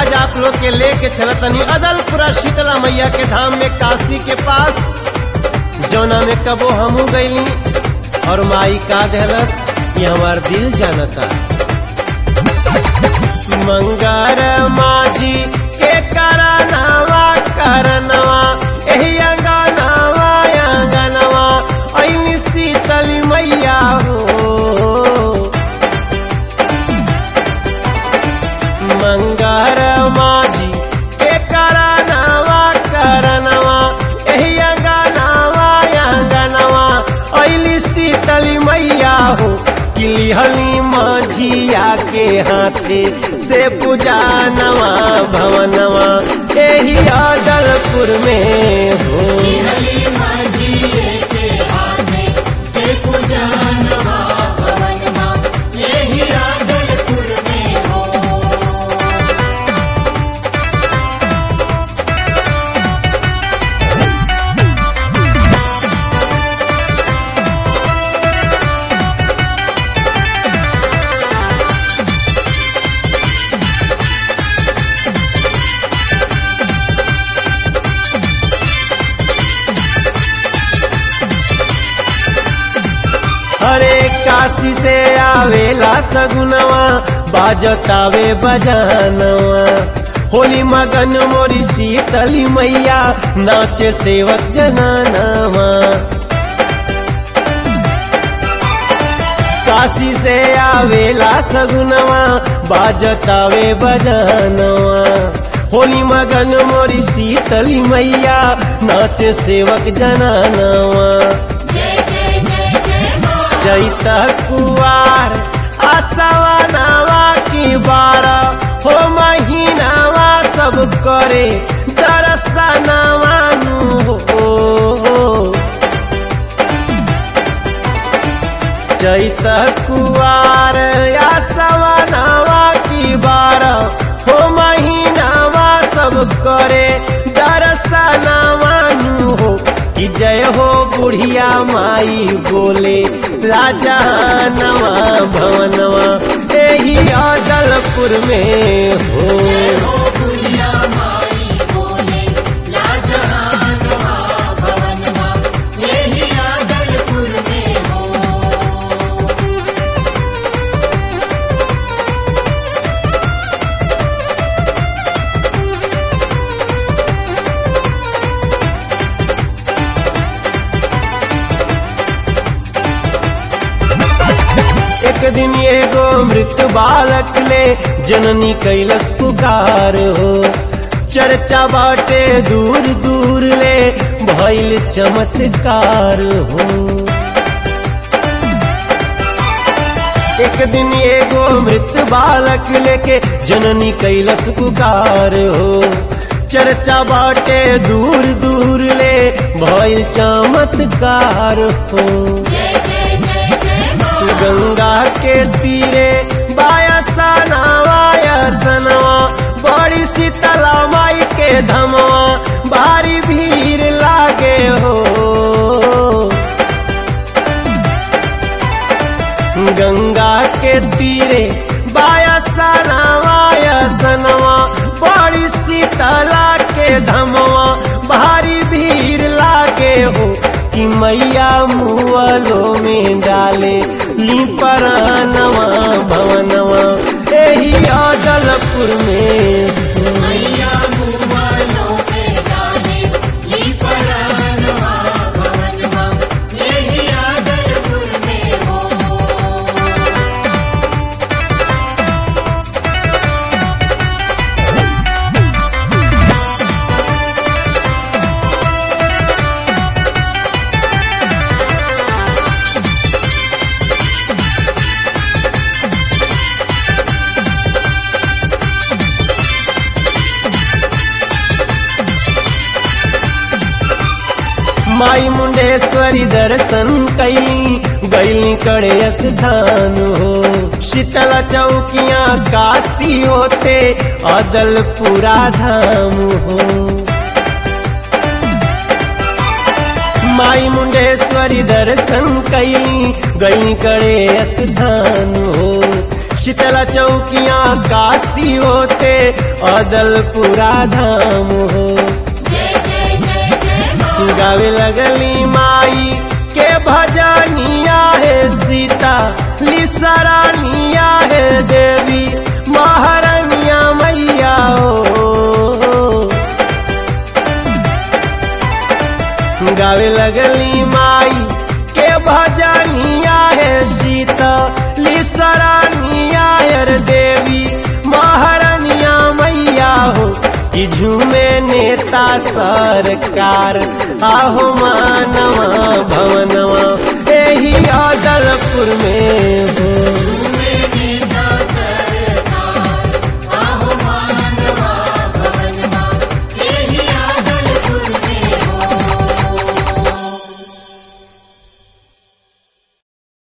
आज आप लोग के लेके चलतनी अदलपुरा शीतला मैया के धाम में काशी के पास जौना में कबो हमू गईली और माई का दहलस ये हमार दिल जानता मंगर माझी के करनवा करनवा एही अंगनवा अंगनवा ऐनी शीतली मैया हो मंगर माझी के करनवा करनवा एही अंगनवा अंगनवा ऐली शीतली मैया हो किलिहली माझिया के हाथे से पूजा नवा भवनवा एही अदलपुर में हो हली माझी के हाथे से पूजा नवा भवनमा यही आदलपुर में हो अरे काशी से आवेला सगुनवा बाजतावे बजानवा होली मगन मोरी शीतली मैया नाचे सेवक जनानवा काशी से आवेला सगुनवा बाजतावे बजानवा होली मगन मोरी शीतली मैया नाचे सेवक जनानवा जय जय जय जय माँ चैत कुवार आसवा नावा की बारा हो महीनावा सब करे दरसनावा नु हो चैत कुवार आसवा नावा की बारा हो महीनावा सब करे दरसनावा नु हो कि जय हो बुढ़िया माई बोले राजा नवा भवनवा एही अदलपुर में हो हो बुढ़िया माई बोले लाजहानवा भवनमा यही आदलपुर में हो एक दिन एगो मृत बालक ले जननी कैलस पुकार हो चर्चा बाटे दूर दूर ले भइल चमत्कार हो एक दिन एगो मृत बालक लेके जननी कैलस पुकार हो चर्चा बाटे दूर दूर ले भइल चमत्कार हो जय जय जय जय माँ गंगा के तीरे बायसना वायसनवा बड़ी शीतला माई के धमवा भारी भीड़ लागे हो गंगा के तीरे बायसना वायसनवा बड़ी शीतला के धमवा भारी भीड़ लागे हो कि मैया मुअलो में डाले ली परानवा भवनवा एही अदलपुर में मैया मुआलों पे डाले ली परानवा भवनमा यही आदलपुर में हो माई मुंडेश्वरी दर्शन कैली गैली कड़े स्थान हो शीतला चौकिया काशी होते अदलपुरा धाम हो माई मुंडेश्वरी दर्शन कैली गई करे स्थान हो शीतला चौकिया काशी होते अदलपुरा धाम हो जय जय जय जय माँ गावे लगली माई के भजनिया है सीता लिसरानिया है देवी महारानिया मैया ओ गावे लगली माई के भजनिया है सीता लिसरानिया है देवी महारानिया मैया हो कि झूमे नेता सरकार आहो मानवा भवनवा एही अदलपुर में हो